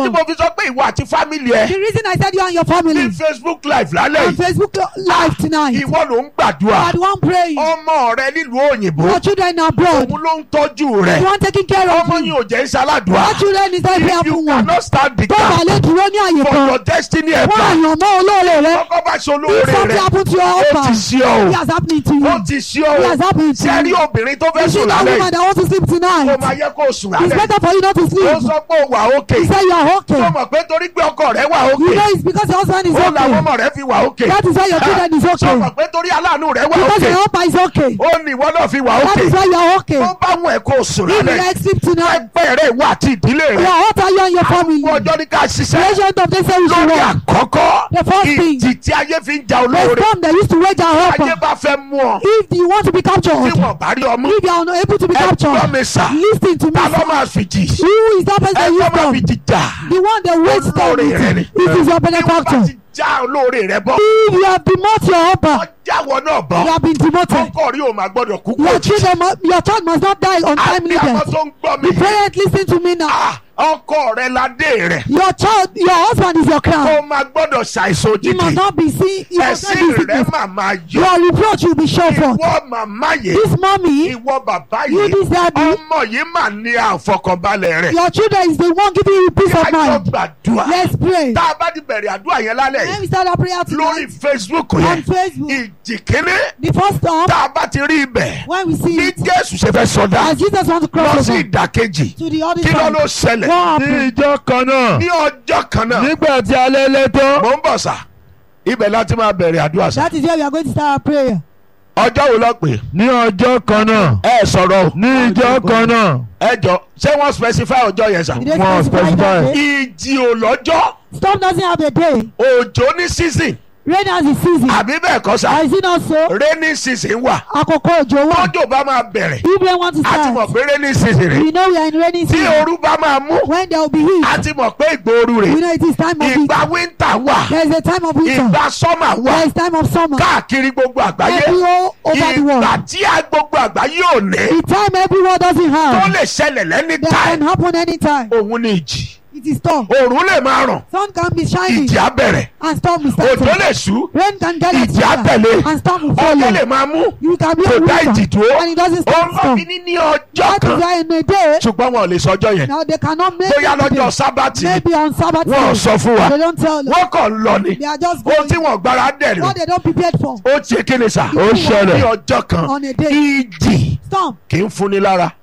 tí God. mo fi sọ pé ìwọ àti fámìlì ẹ The reason I said you and your family ní facebook live lálẹ́ on yìí Facebook live tonight, you ìwọ ló ń gbàdúrà are the one praying. ọmọ rẹ nílùú òyìnbó Your children abroad, òun ló ń tọ́jú the rẹ one taking care of ọmọ you. yìí ò jẹ́ ìṣaládùá Your children is not if prayerful you one. cannot stand the Tó bá gap lè dúró ní àyè for kan, your destiny wọ́n ẹ̀fà àyàn mọ́ olóore rẹ. kọ́kọ́ bá ṣe If olóore something rẹ happen to your ó ti husband, ṣe ọ́ it has happened to you. ó ti ṣe ọ́ It has happened to ṣe rí you. obìnrin tó fẹ́ You see sùn that lálẹ́ woman yìí that wants to sleep ó tonight. máa yẹ kó sùn It's lálẹ́ better for you not to ó sleep. sọ pé ó wà ókè You say you are okay. tó mọ̀ pé torí pé ọkọ rẹ wà You ókè know it's because your husband is ó làwọn okay. ọmọ rẹ fi wà ókè That is why your children is tó okay. mọ̀ pé torí aláàánú rẹ wà Because ókè your husband is okay. ó ní ìwọ náà fi wà That ókè is why you are okay. ó bá wọn ẹ̀ kó sùn If you lálẹ́ like sleep tonight, ẹgbẹ́ rẹ ìwọ àti ìdílé you rẹ are what are you and your family? àwọn ọjọ́ ní ká The ṣiṣẹ́ agent of this say we should lórí work. àkọ́kọ́ The first thing, ìjì tí ayé fi ń ja the olóore storm they used to wage our ayé helper. bá fẹ́ mú ọ If you want to be tí captured, wọ́n bá rí ọmú if you are unable to be ẹ gbọ́ captured, mi sà listen to me. ta ló sir. máa fìjì Who is that person ẹ that gbọ́ you máa storm? fìjì jà The one that waits storm olóore rẹ ni it. It is your bí wọ́n bá benefactor. ti já olóore rẹ bọ́ If you have demoted your helper, ọjàwọ̀ náà bọ́ you have been demoted. ọkọ rí o máa gbọ́dọ̀ kú kú Your òjijì children, must, your child must not die on timely àbí àwọn death. tó ń gbọ́ mi The parent listen to me now. Ah, ọkọ rẹ ládé rẹ Your child, your husband is your crown. kó máa gbọ́dọ̀ ṣàìsàn You must òjijì not be seen. You must not ẹ̀sìn be rẹ sickness. máa máa yọ Your reproach will be shown forth. ìwọ màmá yìí This mommy, ìwọ bàbá you yìí this daddy, ọmọ yìí mà ní àfọkànbalẹ̀ rẹ̀ your children is the one giving you peace of kájọ mind. gbàdúrà Let's pray. tá a bá ti bẹ̀rẹ̀ àdúrà yẹn lálẹ́ Let yìí me start our prayer lórí tonight Facebook on yẹn Facebook. ìjì kínní The first storm, tá a bá ti rí ibẹ̀ when we see bí it, Jésù ṣe fẹ́ sọdá as Jesus wants to lọ cross sí over ìdàkejì to the other kí ló ló side, ṣẹlẹ̀ what ní happened? ìjọ kan náà ní ọjọ́ kan náà nígbà tí alẹ́ lẹ́ tán mò ń bọ̀ sà ibẹ̀ láti máa bẹ̀rẹ̀ àdúrà sà That is where we are going to start our prayer. ọjọ́ wo lọ pè ní ọjọ́ kan náà ẹ sọ̀rọ̀ o. ní ìjọ kan náà ẹ jọ ṣé wọ́n specify ọjọ́ yẹn sà Did they Wọ́n specify that specify. day? ìjì ò lọ́jọ́ Storm doesn't have a day. òjò ní season Rain has a season. àbí bẹ́ẹ̀ kọ́ sà Is it not so? rainy season wà Àkókò òjò wà. tọ́jọ́ bá máa bẹ̀rẹ̀ If rain want to a ti mọ̀ start, pé rainy season rè we know we are in rainy tí season. ooru bá máa mú When there will be heat, a ti mọ̀ pé ìgbóoru we rè know it is time of heat. ìgbà winter wà There is a time of winter. ìgbà summer wà There is time of summer. káàkiri gbogbo àgbáyé Every all over the world. ìgbà tí a gbogbo àgbáyé ò ní The time everyone doesn't tó have. lè ṣẹlẹ̀ lẹ́ni That can time happen anytime. òun ni ìjì It is storm. òòrùn lè máa ràn Sun can be shining ìjì á bẹ̀rẹ̀ and storm will start. òjò lè sú Rain can get it ìjì á tẹ̀lé and storm will ọjọ́ lè follow. máa mú You can be kò a dá ìjì winter dúró and it doesn't òun stop ló storm. fi ní ní ọjọ́ That is kan why in a day, ṣùgbọ́n wọn ò lè sọ ọjọ́ yẹn now they cannot make bóyá it lọ́jọ́ today. sábàtì Maybe on Sabbath wọn ò day. sọ fún wa They don't tell us. wọn kàn ń lọ ni They are just ohun tí going. wọn gbára dẹ̀ rè What they don't prepared for ó ṣe kí ni sà ó ní ṣẹlẹ̀ ọjọ́ kan on a day. ìjì Storm kì í fúnni lára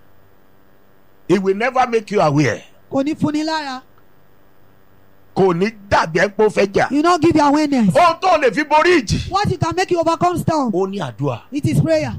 it will never make you aware kò ní fúnni lára. kò ní dàbí ẹ pé ó fẹ́ jà You not give your awareness. ohun tó lè fi borí ìjì What you can make you overcome storm. ó ní àdúrà It is prayer.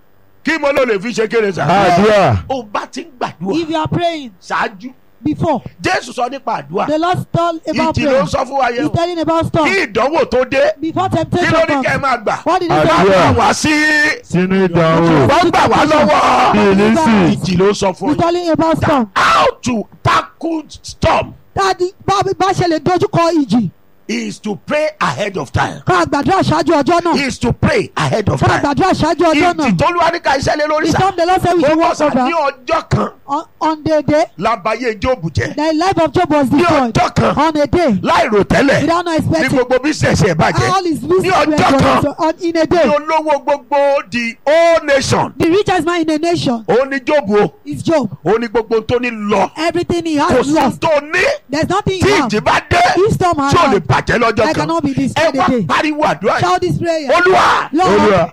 kí mo ló lè fi ṣe kéré sà àdúrà ó bá ti ń gbàdúrà If you are praying ṣáájú before, jésù sọ nípa àdúrà the Lord told about ìjì ló prayer. ń sọ fún wa yẹn He's o telling about kí storm. ìdánwò tó dé Before kí temptation ló ní kẹ́ ẹ comes. máa gbà What did he Àdúrà. say? gbà wá sí sínú ìdánwò wọ́n gbà wá lọ́wọ́ bìlísì ìjì ló sọ fún He's yín telling about storm. how to tackle storm Dáàdi bá bá ṣe lè dojúkọ ìjì. is to pray ahead of time Ká gbàdúrà ṣáájú ọjọ́ náà. is to pray ahead of Ká time gbàdúrà ṣáájú ọjọ́ ìjì náà. tó lúwa ní ká iṣẹ́ lé lórí The sà storm the Lord said we ó should bọ̀ walk sà ní over. ọjọ́ kan On, on the day, lábàáyé jóòbù jẹ́ the life of Job was ní destroyed. ọjọ́ kan On a day, láìrò tẹ́lẹ̀ without not ní expecting. gbogbo bísẹ̀sì ẹ̀ bàjẹ́ All his ní business were ọjọ́ kan destroyed. On- in a ní day. olówó gbogbo the whole nation The richest man in the nation òun ní jóòbù o is Job. òun ní gbogbo tó ní lọ Everything he kò has sí lost. tó ní There's nothing tí he has. ìjì bá dé If storm has tí ò lè come, bàjẹ́ lọ́jọ́ I kan cannot be ẹ destroyed wá a day. pariwo àdúrà yìí Shout this prayer. olúwa Lord, olúwa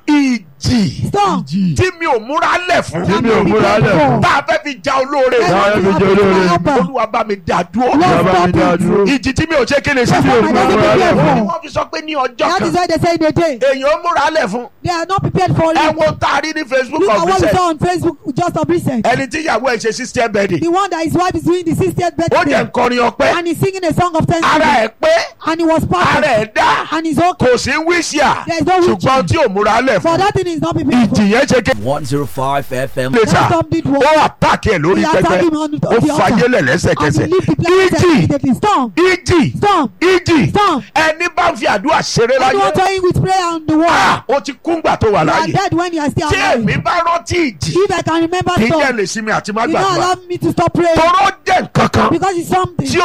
ìjì storm. ìjì tí mi ò múra lẹ̀ fún tí mi ò múra lẹ̀ fún tá a fẹ́ fi ja olóore Let Táwọn nothing ẹbí jẹ́ happen to my olóore. helper. olúwa bá mi dá dúró Lord, bàbá mi stop dá it. dúró ìjì tí mi ò ṣe kéde sí tí mi ò That's why my múra daddy lẹ̀ prepare fún for. wọ́n fi sọ pé ní ọjọ́ That kan is why they say in a day. èèyàn ó múra lẹ̀ fún They are not prepared for ẹ it. wo tá a rí ní facebook Look at what we ọ̀fíìsẹ̀ saw on Facebook just of recent. ẹni tí ìyàwó ẹ̀ ṣe sister birthday The one that his wife is doing the 60th ó jẹ́ birthday. nkọrin ọpẹ́ And he's singing a song of ara thanksgiving. ẹ̀ pé And he was ara perfect. ẹ̀ dá And he's okay. kò sí wíṣíà There is no ṣùgbọ́n witching. tí ò múra lẹ̀ But fún that thing is not prepared for. ìjì yẹn ṣe kéde 105 FM. later That storm did ó work. àtàkì ẹ̀ lórí He attacked pẹpẹ him on the- ó on the altar. fàyè lẹ̀ And he lẹ́sẹ̀kẹsẹ̀ leave the planet ìjì immediately. Storm. ìjì Storm. ìjì Storm. ẹni bá ń fi àdúrà ṣeré láyé Anyone toying with prayer on the wall. ah, ó ti kúngbà tó wà You are láàyè dead when you are still tí èmi alive. bá rántí ìjì If I can remember kì í jẹ́ storm, lè sinmi àti má you don't gbàdúrà allow me to stop praying. tọrọ jẹ́ nǹkan kan Because it's something. tí